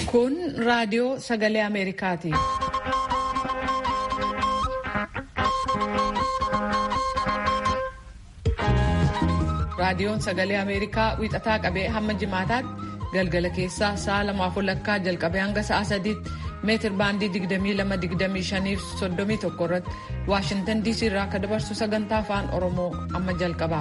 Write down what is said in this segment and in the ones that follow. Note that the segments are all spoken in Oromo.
Kun raadiyoo sagalee Ameerikaati. Raadiyoon sagalee Ameerikaa wiixataa qabee hamma jimaataatti galgala keessaa sa'a lamaaf walakkaa jalqabee hanga sa'a sadiitti meetir baandii 22-25 fi 31 irratti Waashintan DC irraa akka dabarsu sagantaa afaan Oromoo amma jalqaba.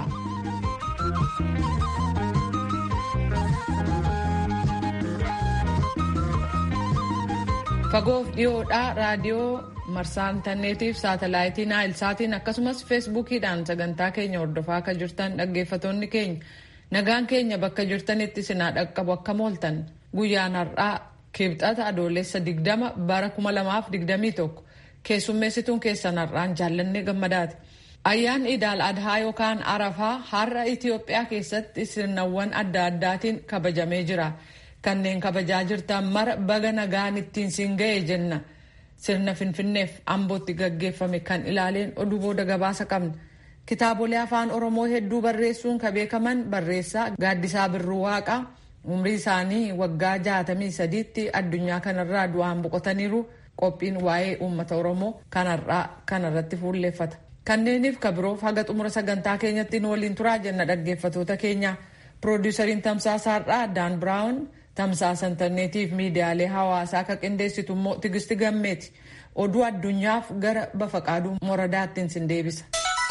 Fagoof dhiyoodhaa raadiyoo marsaa intarneetiif saatalaayitii naayilsaatiin akkasumas feesbuukiidhaan sagantaa keenya hordofaa akka jirtan dhaggeeffatoonni keenya nagaan keenya bakka jirtanitti sinaa dhaqqabu akka mooltan guyyaan har'aa kibxata adoolessa 20 bara 2021 keessummeessituun keessan har'aan jaallannee gammadaati. Ayyaan Idaal Adhaa yookaan Arafaa har'a Itiyoophiyaa keessatti sirnawwan adda addaatiin kabajamee jira. Kanneen kabajaa jirtan mara baga nagaan ittiin siin ga'e jenna. Sirna Finfinneef Ambootti gaggeeffame kan ilaaleen oduu booda gabaasa qabna. Kitaabolee afaan Oromoo hedduu barreessuun ka beekaman barreessaa Gaaddisaa Birruu Waaqaa umrii isaanii waggaa jaatamii sadiitti addunyaa kanarraa du'aan boqotaniiru qophiin waa'ee uummata Oromoo kanarraa kanarratti fuulleeffata. Kanneeniif ka biroof haga xumura sagantaa keenyatti nu waliin turaa jenna dhaggeeffatoota keenya. Piroodiisariin tamsaasa har'aa Daan Biraawun tamsaasa intarneetiif miidiyaalee hawaasaa akka qindeessitu immoo Tigisti Gammeeti. Oduu addunyaaf gara Bafaqaaduu Moradaattiin sin deebisa.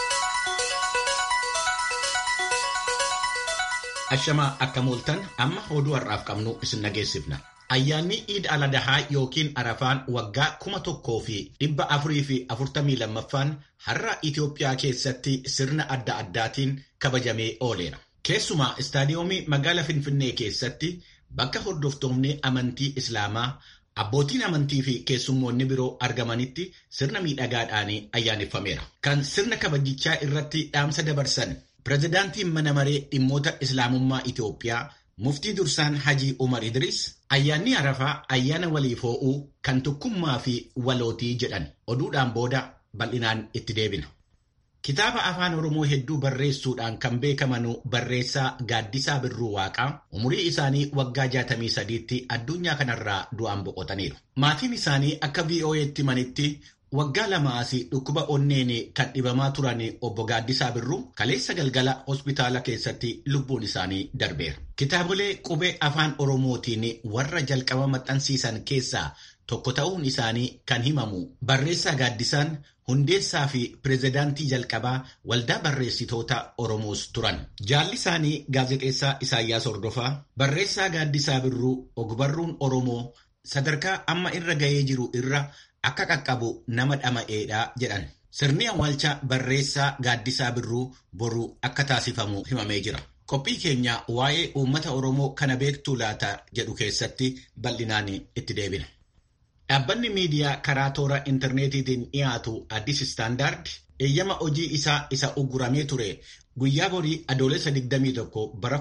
Ashamaa akka mooltan amma oduu har'aaf qabnu isin dhageessifna. Ayyaanni Iid Aladahaa yookiin Arafaan waggaa kuma tokkoo fi dhibba afurii fi afurtamii lammaffaan har'a Itiyoophiyaa keessatti sirna adda addaatiin kabajamee ooleera. Keessumaa istaadiyoomii magaalaa Finfinnee keessatti bakka hordoftoonni amantii Islaamaa abbootiin amantii fi keessummoonni biroo argamanitti sirna miidhagaadhaan ayyaaneffameera. Kan sirna kabajichaa irratti dhaamsa dabarsan pirezidaantiin mana maree dhimmoota Islaamummaa Itiyoophiyaa muftii dursaan Hajii Umar Idris ayyaanni Arafaa ayyaana waliif hoo'uu kan tokkummaa fi walootii jedhan oduudhaan booda bal'inaan itti deebina. Kitaaba afaan Oromoo hedduu barreessuudhaan kan beekaman barreessaa Gaaddisaa Birruu Waaqaa umurii isaanii waggaa 63tti addunyaa kanarraa du'aan boqotaniiru. Maatiin isaanii akka VOA'tti manitti waggaa lamaas dhukkuba onneen kan dhibamaa turan obbo Gaaddisaa Birruu kaleessa galgala hospitaala keessatti lubbuun isaanii darbeera. Kitaabolee qubee afaan Oromootiin warra jalqaba maxxansiisan keessaa tokko ta'uun isaanii kan himamu barreessaa Gaaddisaan hundeessaa fi pirezidaantii jalqabaa waldaa barreessitoota Oromoos turan. Jaalli isaanii gaazexeessaa Isaayyaas Hordofaa barreessaa Gaaddisaa Birruu ogbarruun Oromoo sadarkaa amma irra ga'ee jiru irra akka qaqqabu nama dhama'eedha jedhan. Sirni awwaalcha barreessaa Gaaddisaa Birruu boru akka taasifamu himamee jira. Qophii keenya waa'ee uummata Oromoo kana beektuu laata jedhu keessatti bal'inaan itti deebina. Dhaabbanni miidiyaa karaa toora intarneetiitiin dhiyaatu Addis Istaandaard eeyyama hojii isaa isa uguramee ture guyyaa borii adoolessa 21 bara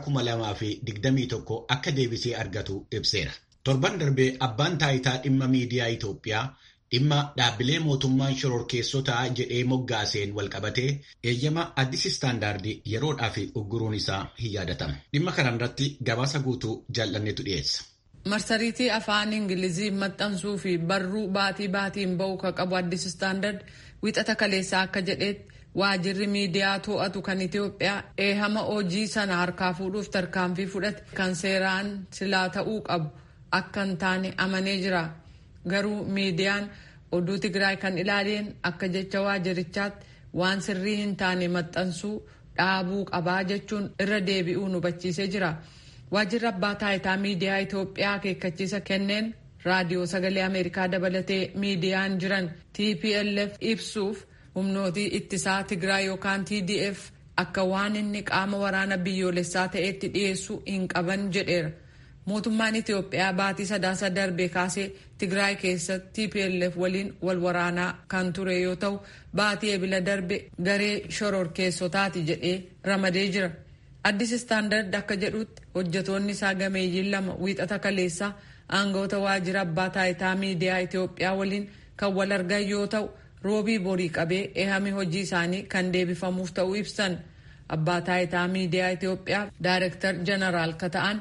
2021 akka deebisee argatu ibseera. Torban darbee abbaan taayitaa dhimma miidiyaa Itoophiyaa dhimma dhaabbilee mootummaan shororkeessotaa jedhee moggaaseen walqabatee eeyyama Addis Istaandaard yeroodhaaf uguruun isaa hin yaadatamu. Dhimma kanarratti gabaasa guutuu jaallanneetu dhiyeessa. marsariitii afaan ingilizii maxxansuu fi barruu baatii baatiin ba'u ka qabu addis istaandard wixata kaleessaa akka jedhetti waajirri miidiyaa to'atu kan itiyoophiyaa eehama hojii sana harkaa fuudhuuf tarkaanfii fudhate kan seeraan silaa ta'uu qabu akka hin taane amanee jira garuu miidiyaan oduu tigraay kan ilaaleen akka jecha waajirichaatti waan sirrii hin taane maxxansuu dhaabuu qabaa jechuun irra deebi'uu hubachiisee jira. waajirri abbaa taayitaa miidiyaa Itoophiyaa akeekkachiisa kenneen raadiyoo sagalee Ameerikaa dabalatee miidiyaan jiran TPLF ibsuuf humnootii ittisaa Tigraay yookaan TDF akka waan inni qaama waraana biyyoolessaa ta'etti dhiyeessuu hin qaban jedheera. Mootummaan Itoophiyaa baatii sadaasa darbe kaasee Tigraay keessatti TPLF waliin wal waraanaa kan ture yoo ta'u baatii ebila darbe garee shororkeessotaati jedhee ramadee jira. Addis Istaandard akka jedhutti hojjetoonni isaa gameeyyiin lama wiixata kaleessaa aangawoota waajjira abbaa taayitaa miidiyaa Itoophiyaa waliin kan wal argan yoo ta'u roobii borii qabee eehami hojii isaanii kan deebifamuuf ta'uu ibsan. Abbaa taayitaa miidiyaa Itoophiyaa Daayirektar Jeneraal ka ta'an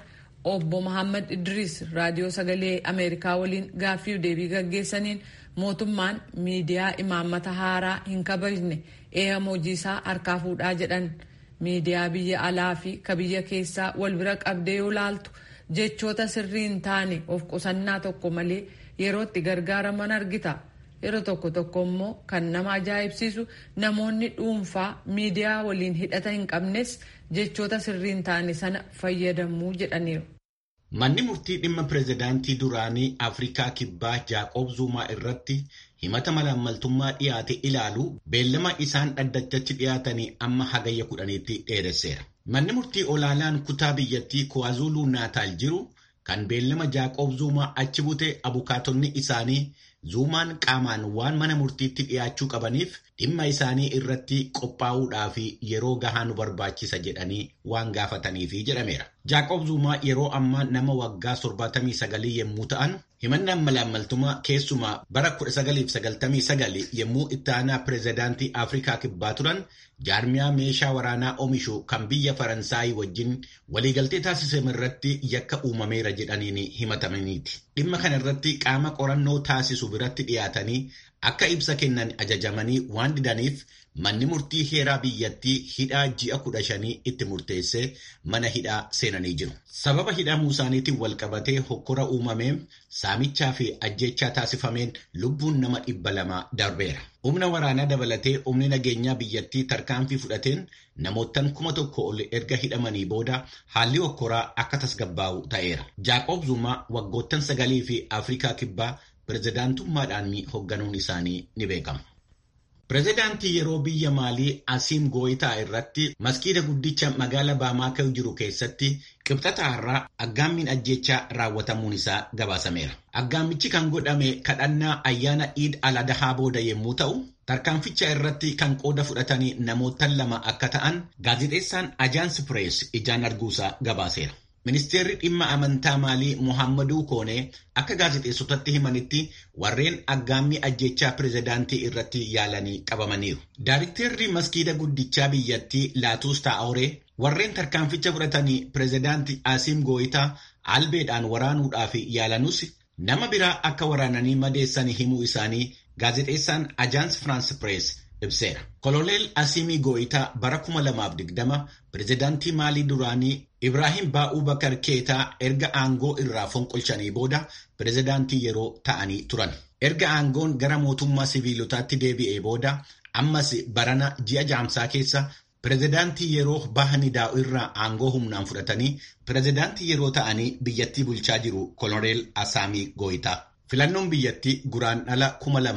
obbo Mohaammed Idris raadiyoo sagalee Ameerikaa waliin gaaffii deebii gaggeessaniin mootummaan miidiyaa imaammata haaraa hin kabajne eeyyama hojii isaa harkaa fuudhaa jedhan miidiyaa biyya alaa fi ka biyya keessaa wal bira qabdee yoo laaltu jechoota sirrii hin taane of qusannaa tokko malee yerootti gargaaraman argita. yeroo tokko tokko immoo kan nama ajaa'ibsiisu namoonni dhuunfaa miidiyaa waliin hidhata hin qabnes jechoota sirrii hin taane sana fayyadamuu jedhaniiru. Manni murtii dhimma pireezidaantii duraanii Afrikaa Kibbaa Jaaqoob Zuumaa irratti himata malaammaltummaa dhiyaate ilaalu beellama isaan dhaddachaatti dhiyaatanii amma hagayya kudhaniitti dheeresseera. Manni murtii olaanaan kutaa biyyattii Kuwaazuluu Naataal jiru kan beellama Jaaqoob Zuumaa achi bute abukaatonni isaanii Zuumaan qaamaan waan mana murtiitti dhiyaachuu qabaniif dhimma isaanii irratti qophaa'uudhaaf yeroo gahaa nu barbaachisa jedhanii waan gaafataniifi jedhameera. Jaaqoob Zuumaa yeroo ammaa nama waggaa 79 yommuu ta'an himannaan malaammaltummaa keessumaa bara 1999 yommuu itti aanaa pireezidaantii Afrikaa kibbaa turan jaarmiyaa meeshaa waraanaa oomishu kan biyya Faransaayii wajjin waliigaltee taasisame irratti yakka uumameera jedhaniin himatamaniiti. Dhimma kana irratti qaama qorannoo taasisu biratti dhiyaatanii akka ibsa kennan ajajamanii waan didaniif manni murtii heeraa biyyattii hidhaa ji'a kudha shanii itti murteessee mana hidhaa seenanii jiru. Sababa hidhamuu isaaniitiin walqabatee hokkora uumameen saamichaa fi ajjechaa taasifameen lubbuun nama dhibba lama darbeera. Humna waraanaa dabalatee humni nageenyaa biyyattii tarkaanfii fudhateen namoottan kuma tokko ol erga hidhamanii booda haalli hokkoraa akka tasgabbaa'u ta'eera. Jaaqoob Zumaa waggoottan sagalii fi Afrikaa kibbaa pireezidaantummaadhaan hoogganuun isaanii ni beekama. Pireezidaantii yeroo biyya maalii Asiim Gooyitaa irratti maskiida guddicha magaala Baamaakoo jiru keessatti qibxata har'aa aggaammiin ajjechaa raawwatamuun isaa gabaasameera. Aggaammichi kan godhame kadhannaa ayyaana Iid al-Adhaa booda yommuu ta'u, tarkaanficha irratti kan qooda fudhatanii namoottan lama akka ta'an gaazexeessaan Ajaans Pirees ijaan arguusaa gabaaseera. Ministeerri dhimma amantaa maalii Muhammaduu Koonee akka gaazexeessotatti himanitti warreen aggaammii ajjechaa pireezidaantii irratti yaalanii qabamaniiru. Daarikteerri maskiida guddichaa biyyattii Laatuus Taa'oree warreen tarkaanficha fudhatanii pireezidaantii Asiim Gooyitaa albeedhaan waraanuudhaaf yaalanus nama biraa akka waraananii madeessan himuu isaanii gaazexeessaan Ajaans Firaans Pirees ibseera. Koloneel Asiimii Gooyitaa bara 2020 pireezidaantii maalii duraanii Ibraahim Baa'uu Bakar Keetaa erga aangoo irraa fonqolchanii booda pireezidaantii yeroo ta'anii turan. Erga aangoon gara mootummaa siviilotaatti deebi'ee booda ammas barana ji'a jaamsaa keessa pireezidaantii yeroo bahanii daa'u irraa aangoo humnaan fudhatanii pireezidaantii yeroo ta'anii biyyattii bulchaa jiru koloneel Asaamii Gooyitaa. Filannoon biyyattii guraandhala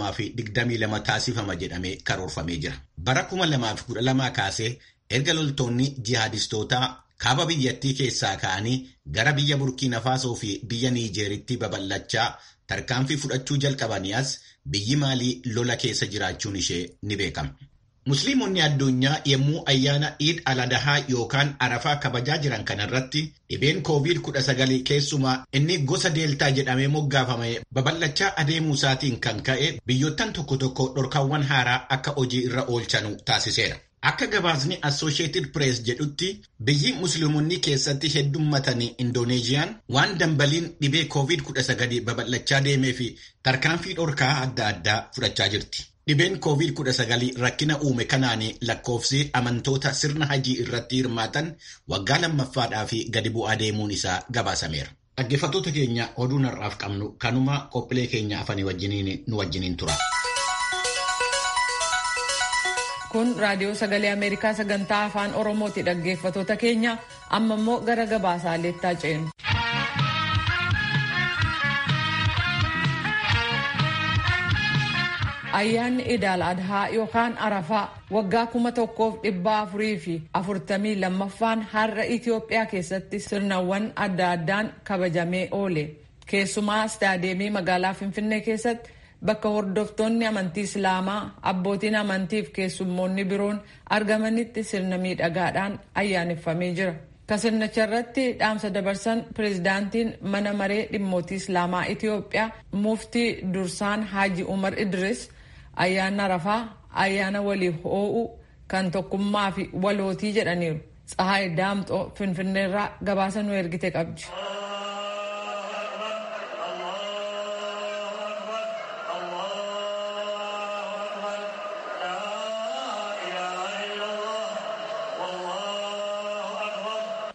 2022 taasifama jedhamee karoorfamee jira. Bara 2012 kaasee erga loltoonni jihaadistootaa kaaba biyyattii keessaa ka'anii gara biyya Burkiina Faasoo fi biyya Niijeeritti babal'achaa tarkaanfii fudhachuu jalqabanii as biyyi maalii lola keessa jiraachuun ishee ni beekama. Musliimonni addunyaa yommuu ayyaana Iid al-Adhaa yookaan Arafaa kabajaa jiran kanarratti dhibeen COVID-19 keessumaa inni gosa deeltaa jedhamee moggaafame babal'achaa adeemuu isaatiin kan ka'e biyyoottan tokko tokko dhorkaawwan haaraa akka hojii irra oolchanu taasiseera. Akka gabaasni Associated Press jedhutti biyyi musliimonni keessatti heddummatanii Indoneeziyaan waan dambaliin dhibee COVID-19 babal'achaa deemee fi tarkaanfii dhorkaa adda addaa fudhachaa jirti. Dhibeen COVID-19 rakkina uume kanaan lakkoofsi amantoota sirna hajii irratti hirmaatan waggaa lammaffaadhaaf gadi bu'aa deemuun isaa gabaasameera. Dhaggeeffattoota keenya oduu har'aaf qabnu kanuma qophiilee keenya afanii wajjiniin nu wajjiniin tura. Kun raadiyoo sagalee Ameerikaa sagantaa afaan Oromooti dhaggeeffattoota keenya amma immoo gara gabaasaaleettaa ceenu. Ayyaanni Idaal Adhaa yookaan Arafaa waggaa kuma tokkoof dhibba afurii fi afurtamii lammaffaan har'a Itoophiyaa keessatti sirnawwan adda addaan kabajamee oole. Keessumaa istaadeemii magaalaa Finfinnee keessatti bakka hordoftoonni amantii Islaamaa, abbootiin amantiif keessummoonni biroon argamanitti sirna miidhagaadhaan ayyaaneffamee jira. Ka sirnicha irratti dhaamsa dabarsan pireezidaantiin mana maree dhimmootii Islaamaa Itoophiyaa muftii dursaan Haaji Umar Idris ayyaana Arafaa ayyaana waliif hoo'u kan tokkummaa fi walootii jedhaniiru. Tsahaay Daamxoo Finfinneerraa gabaasa nu ergite qabdi.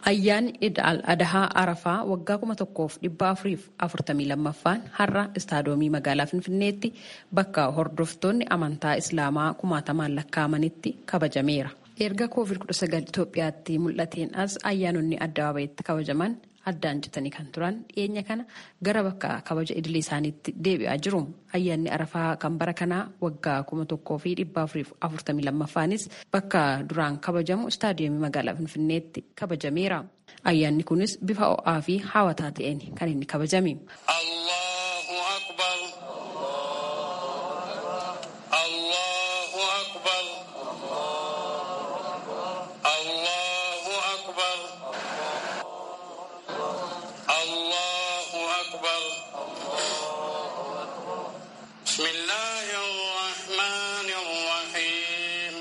Ayyaanni Iid al-Adahaa Arafaa waggaa kuma tokkoof dhibba afuriif afurtamii lammaffaan har'a istaadoomii magaalaa Finfinneetti bakka hordoftoonni amantaa Islaamaa kumaatamaan lakkaa'amanitti kabajameera. Erga COVID-19 Itoophiyaatti mul'ateen as ayyaanonni addabaabayitti kabajaman addaan citanii kan turan dhiyeenya kana gara bakka kabaja idilee isaaniitti deebi'aa jiru. Ayyaanni Arafaa kan bara kanaa waggaa kuma tokkoo fi dhibba afuriif afurtamii lammaffaanis bakka duraan kabajamu istaadiyoomii magaalaa Finfinneetti kabajameera. Ayyaanni kunis bifa ho'aa fi hawwataa ta'een kan inni kabajame. Allahu akbar. Allahu akbar. Allahu akbar. Allahu akbar. Bismillahi ar-Rahmani ar-Rahim.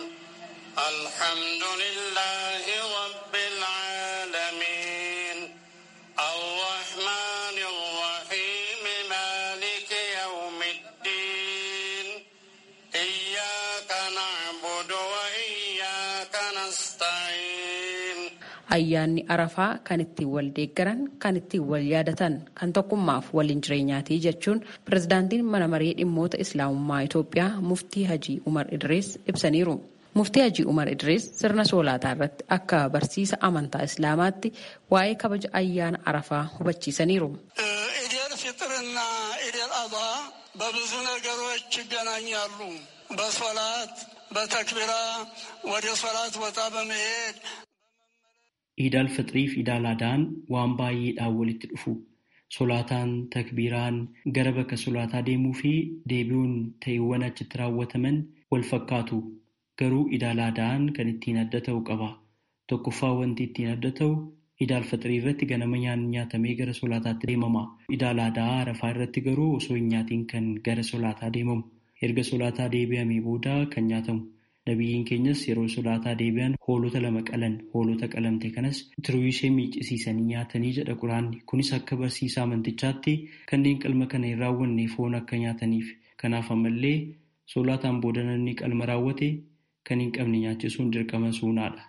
Alhamdulillahi rabbil alamin. Ar-Rahmani ar-Rahim. Maliki yawmiddin. Iyyaka na'budu wa iyyaka nasta'in. Ayyaanni Arafaa kan ittiin wal deeggaran, kan ittiin wal yaadatan, kan tokkummaaf waliin jireenyaatii jechuun pirezidaantiin mana maree dhimmoota Islaamummaa Itoophiyaa Muftii Hajii Umar Idris ibsaniiru. Muftii Hajii Umar Idris sirna soolaataa irratti akka barsiisa amantaa Islaamaatti waa'ee kabaja ayyaana Arafaa hubachiisaniiru. ኢዴል ፊጥርና ኢዴል አድሃ በብዙ ነገሮች ይገናኛሉ። በሶላት በተክቢራ ወደ ሶላት ቦታ በመሄድ Iidaal fixiriif iidaal adaan waan baay'eedhaan walitti dhufu. Solaataan, takbiiraan, gara bakka solaataa deemuu fi deebi'uun ta'iiwwan achitti raawwataman wal fakkaatu. Garuu iidaal adaan kan ittiin adda ta'u qaba. Tokkoffaa wanti ittiin adda ta'u iidaal fixirii irratti ganama nyaanni nyaatamee gara solaataatti deemama. Iidaal adaa arafaa irratti garuu osoo hin nyaatiin kan gara solaataa deemamu. Erga solaataa deebi'amee booda kan nyaatamu. Nabiyyiin keenyas yeroo solaataa deebi'an hoolota lama qalan hoolota qalamte kanas tiruu ishee miiccisiisanii nyaatanii jedha quraanni. Kunis akka barsiisa amantichaatti kanneen qalma kana hin raawwanne foon akka nyaataniif. Kanaaf ammallee solaataan booda namni qalma raawwate kan hin qabne nyaachisuun dirqama suunaadha.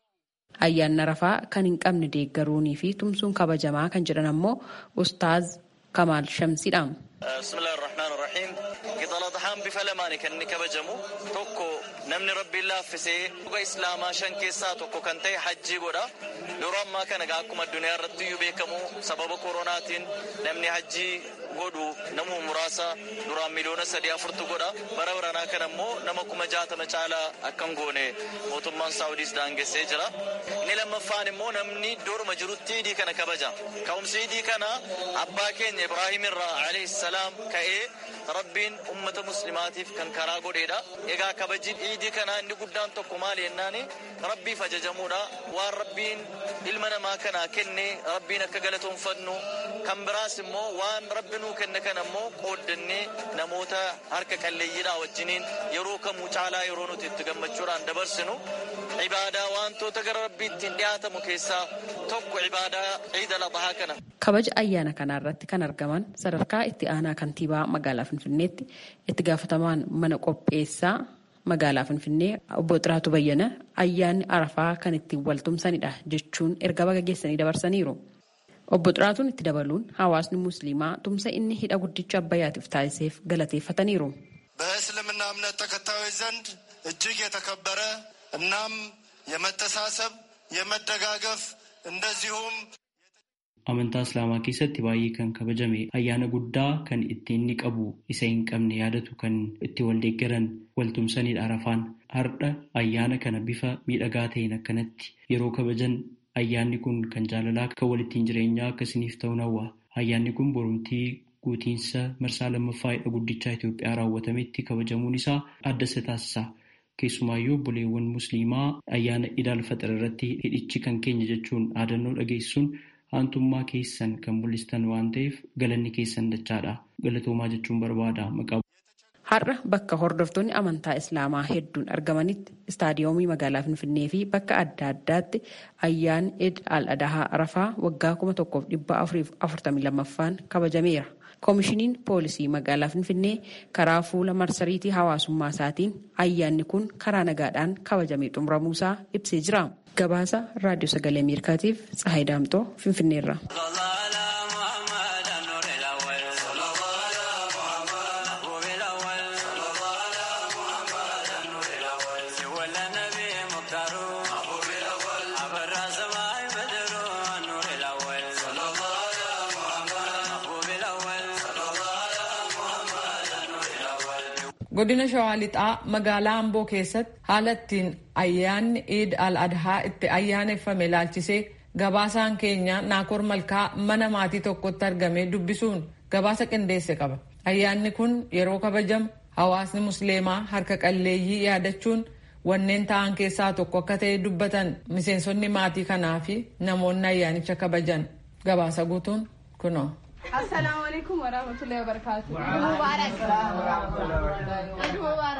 Ayyaanni Arafaa kan hin qabne deeggaruunii fi tumsuun kabajamaa kan jedhan ammoo Ustaaz Kamaal Shamsiidha. bismillahi irrahmaan irrahiim qixala dhahaan bifa lamaani kan inni kabajamu tokko namni rabbiin laaffisee dhuga islaamaa shan keessaa tokko kan ta'e hajjii godha yeroo ammaa kana gaa akkuma addunyaa irratti iyyuu beekamu sababa koronaatiin namni hajjii godhu namu muraasa duraan miliyoona sadii afurtu godha bara baranaa kana immoo nama kuma jaatama caalaa akkan goone mootummaan saawudiis daangessee jira inni lammaffaan immoo namni iddooruma jirutti idii kana kabaja ka'umsi idii kana abbaa keenya ibraahim irraa alayhi salaam ka'ee rabbiin ummata muslimaatiif kan karaa godheedha egaa kabaji idii kana inni guddaan tokko maali jennaani rabbiif ajajamuudha waan rabbiin ilma namaa kana kenne rabbiin akka galatoonfannu kan biraas immoo waan rabbi nuu kenne kana immoo qooddannee namoota harka qalleeyyiidhaa wajjiniin yeroo kamuu caalaa yeroo nuti itti gammachuudhaan dabarsinu ibaadaa wantoota gara rabbiitti dhiyaatamu keessaa tokko ibaadaa ciida laxahaa kana. Kabaja ayyaana kanaa irratti kan argaman sadarkaa itti aanaa kantiibaa magaalaa Finfinneetti itti gaafatamaan mana qopheessaa magaalaa Finfinnee obbo Xiraatu Bayyana ayyaanni Arafaa kan ittiin waltumsanidha jechuun erga baga geessanii dabarsaniiru. Obbo Xiraatuun itti dabaluun hawaasni musliimaa tumsa inni hidha guddicha abbayyaatiif taasiseef galateeffataniiru. በእስልምና እምነት ተከታዮች ዘንድ እጅግ የተከበረ እናም የመተሳሰብ የመደጋገፍ እንደዚሁም Amantaa Islaamaa keessatti baay'ee kan kabajame ayyaana guddaa kan itti inni qabu isa hin qabne yaadatu kan itti wal deeggaran waltumsanidha Arafaan. Har'a ayyaana kana bifa miidhagaa ta'een akkanatti yeroo kabajan ayyaanni kun kan jaalalaa kan walittiin jireenyaa akkasiniif ta'uun hawwa. Ayyaanni kun borumtii guutiinsa marsaa lammaffaa hidha guddichaa Itoophiyaa raawwatametti kabajamuun isaa adda isa taasisa. Keessumaayyuu obboleewwan musliimaa ayyaana idaal faxir irratti hidhichi kan keenya jechuun dhaadannoo dhageessuun haantummaa keessan kan mul'istan waan ta'eef galanni keessan dachaadha. Galatoomaa jechuun barbaada maqaa. Har'a bakka hordoftoonni amantaa Islaamaa hedduun argamanitti istaadiyoomii magaalaa Finfinnee fi bakka adda addaatti ayyaanni Eid al-Adahaa Arafaa waggaa kuma tokkoof dhibba afuriif afurtamii lammaffaan kabajameera. Koomishiniin poolisii magaalaa Finfinnee karaa fuula marsariitii hawaasummaa isaatiin ayyaanni kun karaa nagaadhaan kabajamee xumuramuusaa ibsee jira. gabaasa raadiyoo sagalee ameerikaatiif tsahayi daamxoo finfinneerra. godina shawaa lixaa magaalaa amboo keessatti haala ittiin ayyaanni iid al adhaa itti ayyaaneffame ilaalchisee gabaasaan keenya naakoor malkaa mana maatii tokkotti argamee dubbisuun gabaasa qindeesse qaba ayyaanni kun yeroo kabajamu hawaasni musliimaa harka qalleeyyii yaadachuun wanneen ta'an keessaa tokko akka ta'e dubbatan miseensonni maatii kanaa fi namoonni ayyaanicha kabajan gabaasa guutuun kunoo. السلام عليكم ورحمة الله وبركاته عيد مبارك عيد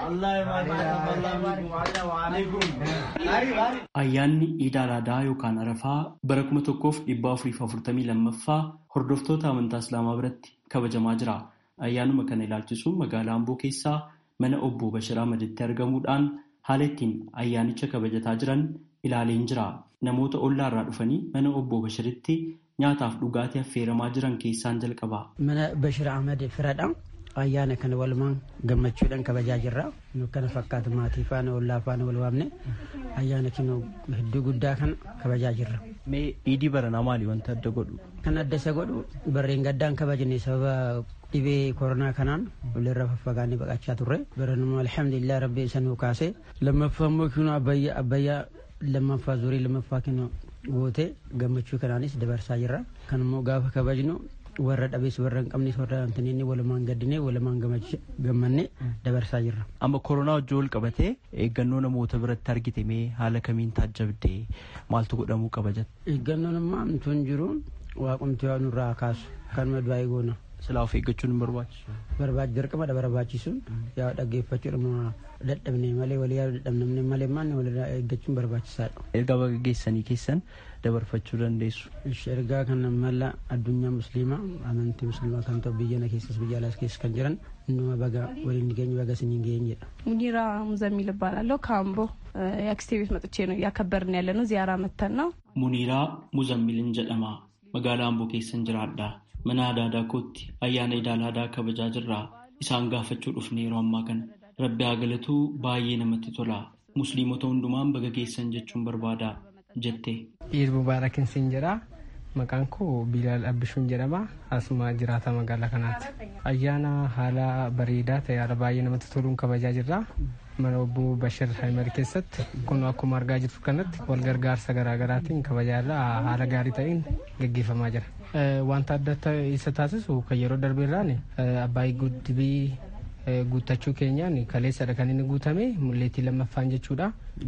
مبارك Ayyaanni Iida Alaadaa yookaan Arafaa bara kuma tokkoof dhibba afuriif afurtamii lammaffaa hordoftoota amantaa Islaamaa biratti kabajamaa jira. Ayyaanuma kana ilaalchisuun magaalaa Amboo keessaa mana obbo Bashir Ahmaditti argamuudhaan haala ittiin ayyaanicha kabajataa jiran ilaaleen jira. Namoota ollaarraa dhufanii mana obbo Bashiritti nyaataaf dhugaatii affeeramaa jiran keessaan jalqaba. Mana Bashir Ahmed firadha. Ayyaana kana walumaan gammachuudhaan kabajaa jirra. Nu kana fakkaatu maatii faana ollaa faana wal waamne ayyaana kinu hedduu guddaa kana kabajaa jirra. Mee iidii baranaa maali wanta adda godhu? Kan adda isa godhu barreen gaddaan kabajne sababa dhibee koronaa kanaan walirra faffagaanee baqachaa turre. Baranuma alhamdulillah rabbi isa nuu kaase. Lammaffaa immoo kinu abbayyaa lammaffaa zurii lammaffaa kinu goote gammachuu kanaanis dabarsaa jirra. Kan immoo gaafa kabajnu warra dhabees warra hin qabnes warra antaniini walumaan gaddinee walumaan gammanne dabarsaa jirra. Amma koronaa wajjin wal qabatee eeggannoo namoota biratti argite mee haala kamiin taajjabde maaltu godhamuu qaba jette? Eeggannoon ammaa tun jiru waaqumti waa nurraa kaasu kanuma du'aa goona. Silaa of eeggachuun hin barbaachisu. Barbaachi dirqamadha barbaachisuun yaa dhaggeeffachuudha dadhabne malee walii yaadu dadhabne malee maanni walirraa eeggachuun barbaachisaadha. Ergaa baga geessanii keessan dabarfachuu dandeessu. Ergaa kana mala addunyaa musliimaa amantii musliimaa kan ta'u biyya na keessas biyya alaas keessa kan jiran innuma baga waliin geenye baga siniin geenye jedha. ሙኒራ ሙዘሚል እባላለሁ ከአምቦ የአክስቴ ቤት መጥቼ ነው እያከበርን ያለ ነው ዚያራ መተን ነው Muniiraa Muzammilin jedhama. Magaalaa Amboo keessan jiraadha. Mana aadaa aadaa kootti ayyaana idaala aadaa kabajaa jirra. Isaan gaafachuu dhufne yeroo ammaa kana. Rabbi haa galatu baay'ee namatti tola. Musliimota hundumaan baga geessan jechuun barbaada jette. Iid mubaarakin siin jedha. Maqaan koo Bilaal Abbishuun jedhama. Asuma jiraata magaalaa kanaatti. Ayyaana haala bareedaa ta'e haala baay'ee namatti toluun kabajaa jirra. Mana obbo Bashir Haimar keessatti kun akkuma argaa jirtu kanatti wal gargaarsa garaagaraatiin kabajaa irra haala gaarii ta'een gaggeeffamaa jira. Wanta adda isa taasisu kan yeroo darbeerraan abbaayii guddibii guuttachuu keenyaan kaleessadha kan inni guutame mulleetii lammaffaan jechuudha.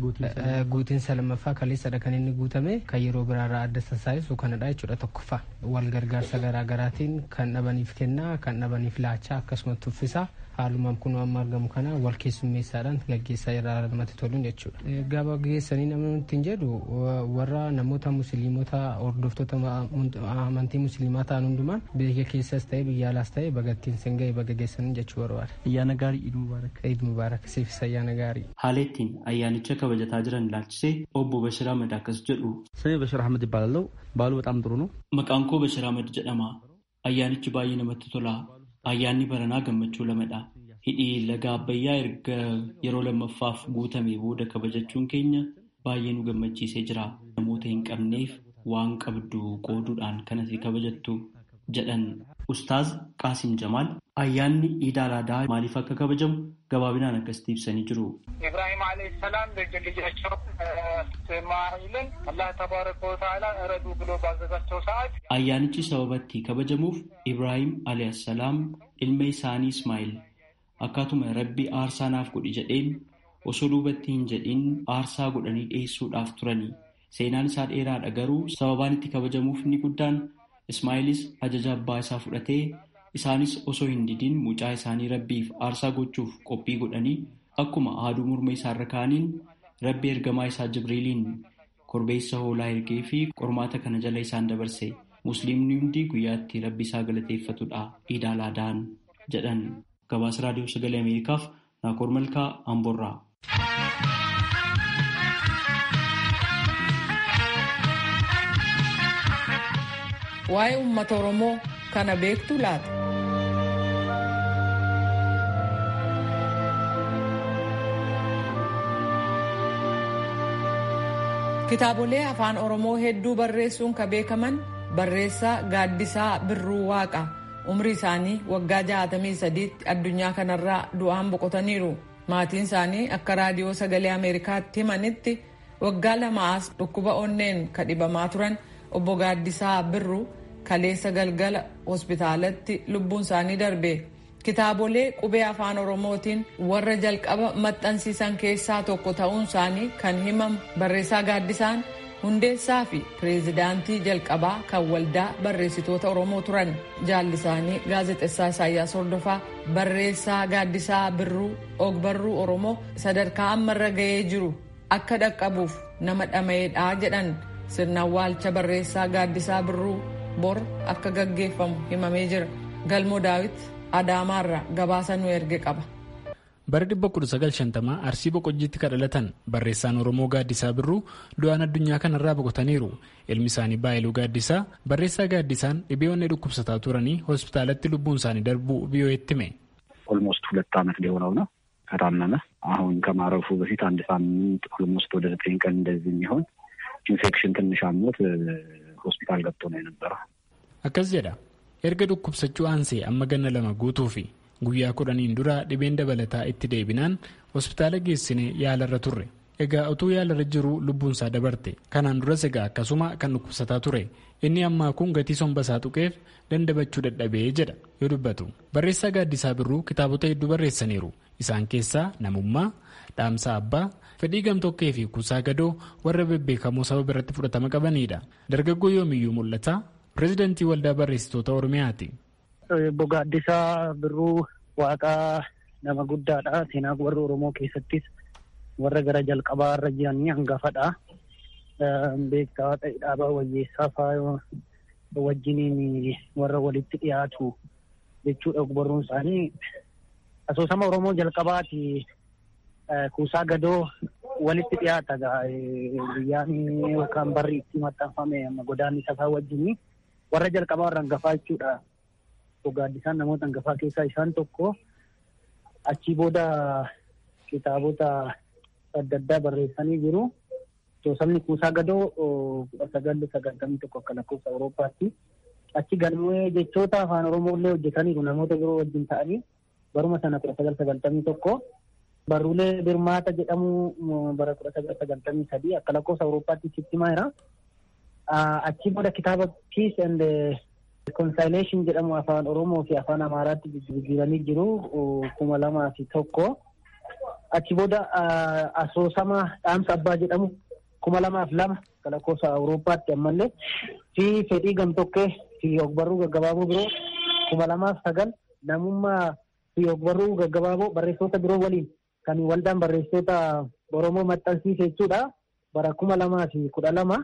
Guutiinsa lammaffaa kaleessadha kan inni guutame kan yeroo biraarraa adda taasisu kanadha jechuudha tokkoffaa. Wal gargaarsa garaagaraatiin kan dhabaniif kennaa kan dhabaniif laachaa akkasumas tuffisaa haalumaan kun amma argamu kana wal keessummeessaadhaan gaggeessaa irraa namatti toluun jechuudha. Gaafa gaggeessanii namni ittiin jedhu warra namoota musliimota hordoftoota amantii musliimaa ta'an hundumaan biyya keessas ta'e biyya alaas ta'e bagattiin sin ga'e baga geessanii jechuu barbaada. Ayyaana gaarii Iid Mubaarak. Iid Mubaarak siifis ayyaana gaarii. Haala ittiin ayyaanicha kabajataa jiran ilaalchisee obbo Bashir Ahmed akkas jedhu. ስሜ በሽር አህመድ ይባላለው። በዓሉ በጣም ጥሩ ነው። Maqaan koo Bashir Ahmed jedhama. Ayyaanichi baay'ee namatti tola. Ayyaanni baranaa gammachuu lamadha. Hidhii laga Abbayyaa erga yeroo lammaffaaf guutame booda kabajachuun keenya baay'ee nu gammachiisee jira. Namoota hin qabneef waan qabdu qooduudhaan kanatti kabajattu jedhan Ustaaz Qaasim Jamaal ayyaanni Iida Alaadaa maaliif akka kabajamu gabaabinaan akkasitti ibsanii jiru. ኢብራሂም አለይሂ ሰላም ልጅ ልጃቸው እስማኢልን አላህ ተባረከ ወተዓላ እረዱ ብሎ ባዘዛቸው ሰዓት Ayyaanichi sababa itti kabajamuuf Ibraahim alayhissalaam ilma isaanii Ismaa'il akkaatuma rabbi aarsaa naaf godhi jedheen osoo duubatti hin jedhin aarsaa godhanii dhiyeessuudhaaf turani. Seenaan isaa dheeraadha garuu sababaan itti kabajamuuf inni guddaan Ismaa'ilis ajaja abbaa isaa fudhatee isaanis osoo hin didin mucaa isaanii rabbiif aarsaa gochuuf qophii godhanii akkuma haaduu morma isaarra kaaniin rabbi ergamaa isaa Jibriiliin korbeessa hoolaa ergee fi qormaata kana jala isaan dabarse. Musliimni hundi guyyaatti rabbi isaa galateeffatudha. Iid Alaadaan jedhan gabaasa raadiyoo sagalee Ameerikaaf Naakoor Malkaa Amborraa. waa'ee uummata oromoo kana beektu laata. kitaabolee afaan oromoo hedduu barreessuun ka beekaman barreessaa gaaddisaa birruu waaqa umrii isaanii waggaa 63tti addunyaa kanarraa du'aan boqotaniiru maatiin isaanii akka raadiyoo sagalee ameerikaatti himanitti waggaa lamaas dhukkuba onneen ka dhibamaa turan obbo gaaddisaa birruu kaleessa galgala hospitaalatti lubbuun isaanii darbe kitaabolee qubee afaan oromootiin warra jalqaba maxxansiisan keessaa tokko ta'uun isaanii kan himamu barreessaa gaaddisaan hundeessaa fi pireezidaantii jalqabaa kan waldaa barreessitoota oromoo turan jaallisaanii gaazexessaa isaayyaas hordofaa barreessaa gaaddisaa birruu ogbarruu oromoo sadarkaa ammarra ga'ee jiru akka dhaqqabuuf nama dhama'eedhaa jedhan sirna awwaalcha barreessaa gaaddisaa birruu bor akka gaggeeffamu himamee jira galmoo daawit adaamaarra gabaasa nu erge qaba. bara 1950 arsii boqojjiitti kadhalatan barreessaan oromoo gaaddisaa birruu du'aan addunyaa kanarraa boqotaniiru ilmi isaanii baay'iluu gaaddisaa barreessaa gaaddisaan dhibee onnee dhukkubsataa turanii hospitaalatti lubbuun isaanii darbuu ቢዮኤት ሜ ኦልሞስት ሁለት ዓመት ሊሆነው ነው ከታመመ አሁን ከማረፉ በፊት አንድ ሳምንት ኦልሞስት ወደ ዘጠኝ ቀን እንደዚህ የሚሆን ኢንፌክሽን ትንሽ አሞት ሆስፒታል ገብቶ ነው የነበረው akkas jedha erga dhukkubsachuu aansee amma ganna lama guutuu fi guyyaa kudhaniin dura dhibeen dabalataa itti deebinaan hospitaala geessine yaalarra turre egaa utuu yaalarra jiru lubbuunsaa dabarte kanaan duras egaa akkasuma kan dhukkubsataa ture inni ammaa kun gatii sombasaa tuqeef dandabachuu dadhabee jedha yoo dubbatu barreessaa gaaddisaa birruu kitaabota hedduu barreessaniiru isaan keessaa namummaa dhaamsa abbaa fedhii gamtokkee fi kuusaa gadoo warra bebbeekamoo saba biratti fudhatama qabanidha dargaggoo yoomiyyuu mul'ata pireezidantii waldaa barreessitoota oromiyaati. Obbo Gaaddisaa Birruu Waaqaa nama guddaadha. Seenaa warra Oromoo keessattis warra gara jalqabaa irra jiranii hangafadha. Beektaa ta'e dhaabaa wayyeessaa fa'aa wajjiniin warra walitti dhiyaatu jechuudha ogbarruun isaanii. Asoosama Oromoo jalqabaati kuusaa gadoo walitti dhiyaata guyyaan yookaan barri itti maxxanfame godaanni safaa wajjinii warra jalqabaa warra hangafaa jechuudha. Gaaddisaan namoota hangafaa keessaa isaan tokko achii booda kitaabota adda addaa barreessanii jiru. Asoosama kuusaa gadoo kudha sagal sagaltamii tokko akka lakkoofsa Awurooppaatti. Achi galmee jechoota afaan Oromoo illee hojjetaniiru namoota biroo wajjin ta'anii baruma sana kudha sagal sagaltamii tokko. Barruulee Birmaata jedhamu bara kudha sagal sagaltamii sadii akka lakkoofsa Awurooppaatti sitti maayira. Achi booda kitaaba Peace and Reconciliation jedhamu afaan Oromoo fi afaan Amaaraatti jijjiiranii jiru kuma lamaa fi tokko. Achi booda asoosama dhaamsa abbaa jedhamu kuma lamaaf lama akka lakkoofsa Awurooppaatti ammallee fi fedhii gamtokkee fi ogbarruu gaggabaaboo biroo kuma lamaaf sagal namummaa fi ogbarruu gaggabaaboo barreessitoota biroo waliin kan waldaan barreessitoota Oromoo maxxansiise jechuudha. Bara kuma lamaa fi kudha lama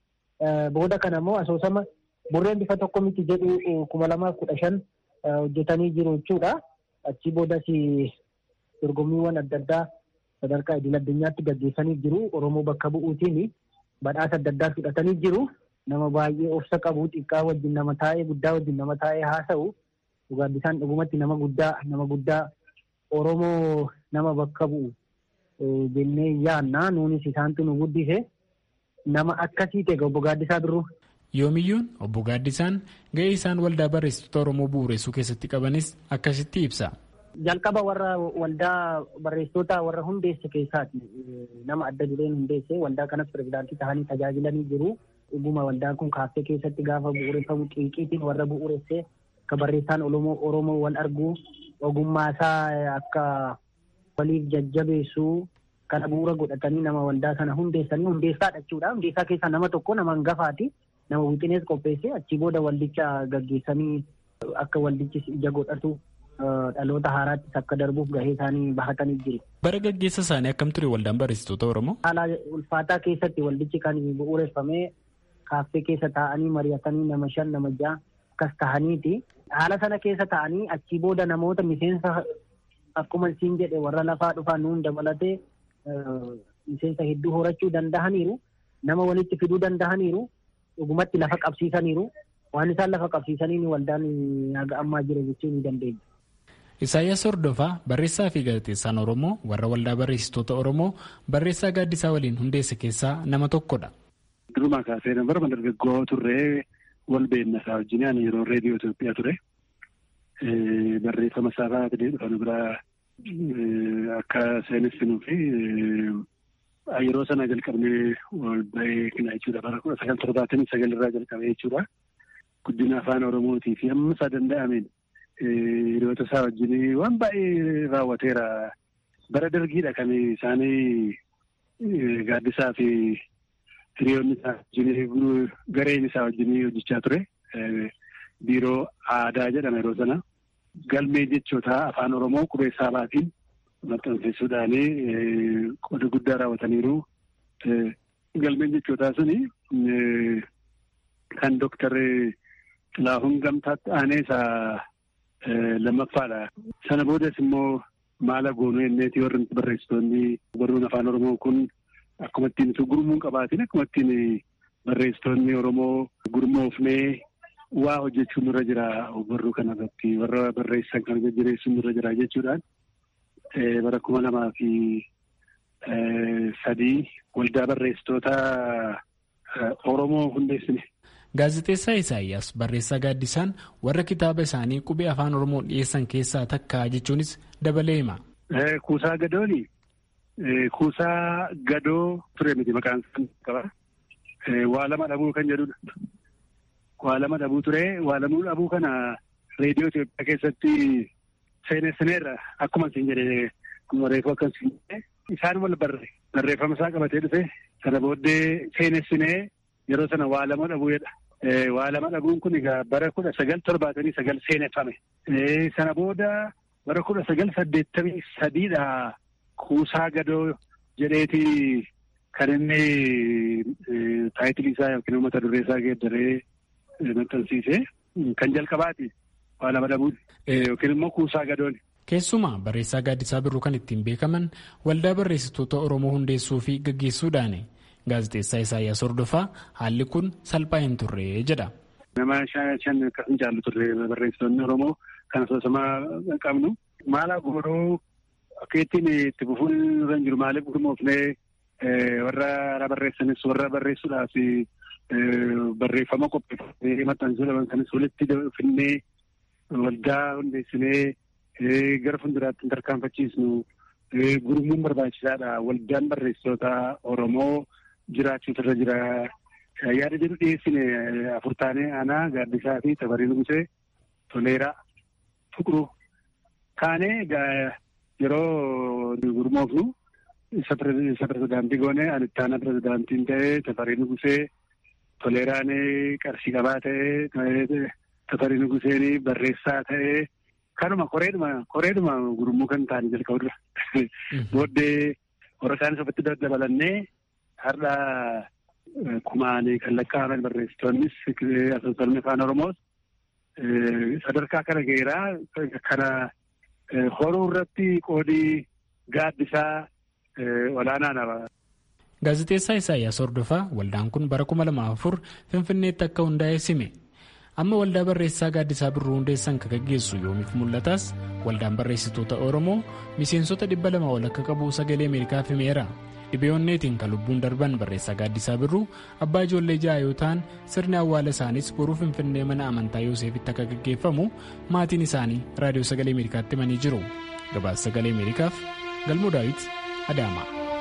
booda kana immoo asoosama burreen bifa tokko miti jedhu kuma lamaa kudha shan hojjetanii jiru jechuudha. Achi boodas dorgommiiwwan adda addaa sadarkaa idil addunyaatti gaggeessanii jiru. Oromoo bakka bu'uutiin badhaasa adda addaa fudhatanii jiru. Nama baay'ee obsa qabu xiqqaa wajjin nama taa'ee guddaa wajjin nama taa'ee haasa'u. Gaaddisaan dhugumatti nama guddaa nama guddaa Oromoo nama bakka bu'u jennee yaanna nuunis isaantu nu guddise nama akkasii ta'e obbo Gaaddisaa Birruu. Yoomiyyuun obbo Gaaddisaan ga'ee isaan waldaa barreessitoota Oromoo bu'uureessuu keessatti qabanis akkasitti ibsa. Jalqaba warra waldaa barreessitoota warra hundeesse keessaati nama adda dureen hundeesse waldaa kanas pirezidaantii ta'anii tajaajilanii jiru. Dhuguma waldaan kun kaaffee keessatti gaafa bu'uureffamu xiiqiitiin warra bu'uuressee akka barreessaan Oromoo wal argu ogummaa isaa akka waliif jajjabeessu kana bu'uura godhatanii nama waldaa sana hundeessanii hundeessaadha jechuudha. Hundeessaa keessaa nama tokko nama hangafaati. Nama wixinees qopheesse achii booda waldicha gaggeessanii akka waldichi ija godhatu dhaloota haaraattis akka darbuuf gahee isaanii bahatanii jiru. Bara gaggeessa isaanii akkam ture waldaan barreessitoota Oromoo? Haala ulfaataa keessatti waldichi kan bu'uureffamee kaaffee keessa taa'anii mari'atanii nama shan nama ja'a akkas ta'aniiti. Haala sana keessa ta'anii achii booda namoota miseensa akkuma isin jedhe warra lafaa dhufan nuun dabalatee miseensa hedduu horachuu danda'aniiru. Nama walitti fiduu danda'aniiru. Dhugumatti lafa qabsiisaniiru. waan isaan lafa qabsiisaniin waldaan haga ammaa jira jechuu ni dandeenya. Isaayyaas Hordofaa barreessaa fi gaazexeessaan Oromoo warra waldaa barreessitoota Oromoo barreessaa gaaddisaa waliin hundeesse keessaa nama tokkodha. Durumaa kaasee nama dargaggoo turree wal beekna isaa wajjin ani yeroo reediyoo Itoophiyaa ture. Barreeffama isaa baatee dhufan biraa akka seenessinuu fi yeroo sana jalqabnee wal beekna jechuudha. Bara kudha sagal torbaatamii sagal irraa jalqabee jechuudha. Guddina afaan Oromootii fi amma isaa danda'ameen hiriyoota isaa wajjin waan baay'ee raawwateera. Bara dargiidha kan isaanii gaaddisaa fi hiriyoonni isaa wajjin gareen isaa wajjin hojjechaa ture. Biiroo aadaa jedhama yeroo sana. Galmee jechoota afaan Oromoo qubee saabaatiin maxxansiisuudhaan qooda guddaa raawwataniiru. Galmeen jechootaa suni kan Dooktar Xilaahuun Gamtaatti aanee isaa lammaffaadha. Sana boodas immoo maala goonuu enneeti warri barreessitoonni barruun afaan Oromoo kun akkuma ittiin gurmuun qabaatiin akkuma ittiin barreessitoonni Oromoo gurmoofnee waa hojjechuun nurra jira barruu kana irratti warra barreessan kan jajjabeessuun nurra jira jechuudhaan bara kuma lamaa fi sadii waldaa barreessitoota Oromoo hundeessine. Gaazexeessaa Isaayyaas barreessaa gaaddisaan warra kitaaba isaanii qubee afaan Oromoo dhiyeessan keessaa takka jechuunis dabalee hima. Kuusaa gadooni. Kuusaa gadoo ture miti maqaan isaa qaba. Waa lama dhabuu kan jedhudha. Waa lama dhabuu ture. Waa lama dhabuu kana reediyoo Itoophiyaa keessatti seenessineerra akkuma isin jedhe reefu akka isin jedhe isaan wal barre barreeffama isaa qabatee dhufe sana booddee seenessinee yeroo sana waa lama dhabuu jedha. Waa lama dhabuun kun egaa bara kudha sagal torbaatamii sagal seeneffame. Sana booda bara kudha sagal saddeettamii sadiidha kuusaa gadoo jedheeti kan inni taayitilii isaa yookiin mata duree isaa geeddaree maxxansiise kan jalqabaati waa lama dhabuun yookiin immoo kuusaa gadooni. Keessumaa barreessaa gaaddisaa birruu kan ittiin beekaman waldaa barreessitoota Oromoo hundeessuu fi gaggeessuudhaani. Gaazexeessaa Isaayyaas Hordofaa haalli kun salphaa hin turre jedha. Nama shan akkasuma jaallu turre barreessitoonni Oromoo kan asoosamaa qabnu. Maala godhuu akka ittiin itti fufuun irra jiru maaliif gurmoofnee warra barreessanis warra barreessuudhaaf barreeffama qopheeffamee maxxansuudhaaf kanis walitti finnee waldaa hundeessinee gara fuulduraatti tarkaanfachiisnu gurmuun barbaachisaadha. Waldaan barreessitoota Oromoo jiraachuutu irra jira. Yaada jedhu dhiyeessine afur taanee aanaa gaaddisaa fi tafarii nugusee toleeraa tuqru kaanee yeroo gurmoofnu isa pirezidaantii goone ani ittaana pirezidaantiin ta'ee tafarii nugusee toleeraan qarshii qabaa ta'ee tafarii nuguseen barreessaa ta'ee kanuma koreedhuma koreedhuma gurmuu kan ta'anii jalqabudha. Booddee warra isaanis ofitti dabalannee har'a kumaanii kan lakkaa'aman barreessitoonnis asoosamni afaan Oromoos sadarkaa kana ga'eeraa kana horuu irratti qoodii gaaddisaa olaanaadha. Gaazexeessaa Isaayyaas Hordofaa waldaan kun bara kuma lama afur Finfinneetti akka hundaa'e sime. Amma waldaa barreessaa gaaddisaa birruu hundeessan kan gaggeessu yoomiif mul'ataas waldaan barreessitoota Oromoo miseensota dhibba lama ol akka qabu sagalee Ameerikaaf himeera. Dhibeeonneetiin kan lubbuun darban barreessaa gaaddisaa birruu abbaa ijoollee ja'a yoo ta'an sirni awwaala isaanis boruu Finfinnee mana amantaa Yooseefitti akka gaggeeffamu maatiin isaanii raadiyoo sagalee Ameerikaatti himanii jiru. Gabaasa sagalee Ameerikaaf Galmoo Daawit Adaama.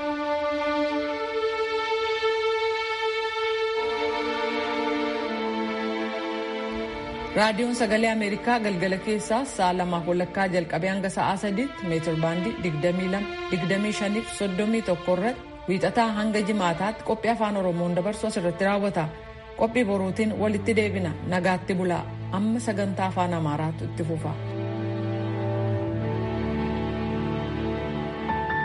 raadiyoon sagalee ameerikaa galgala keessaa sa'a lamaaf walakkaa jalqabee hanga sa'aa sadiitti meetir baandii 22 25 irratti wiixataa hanga jimaataatti qophii afaan oromoon dabarsu asirratti raawwata qophii boruutiin walitti deebina nagaatti bulaa amma sagantaa afaan amaaraatu itti fufa.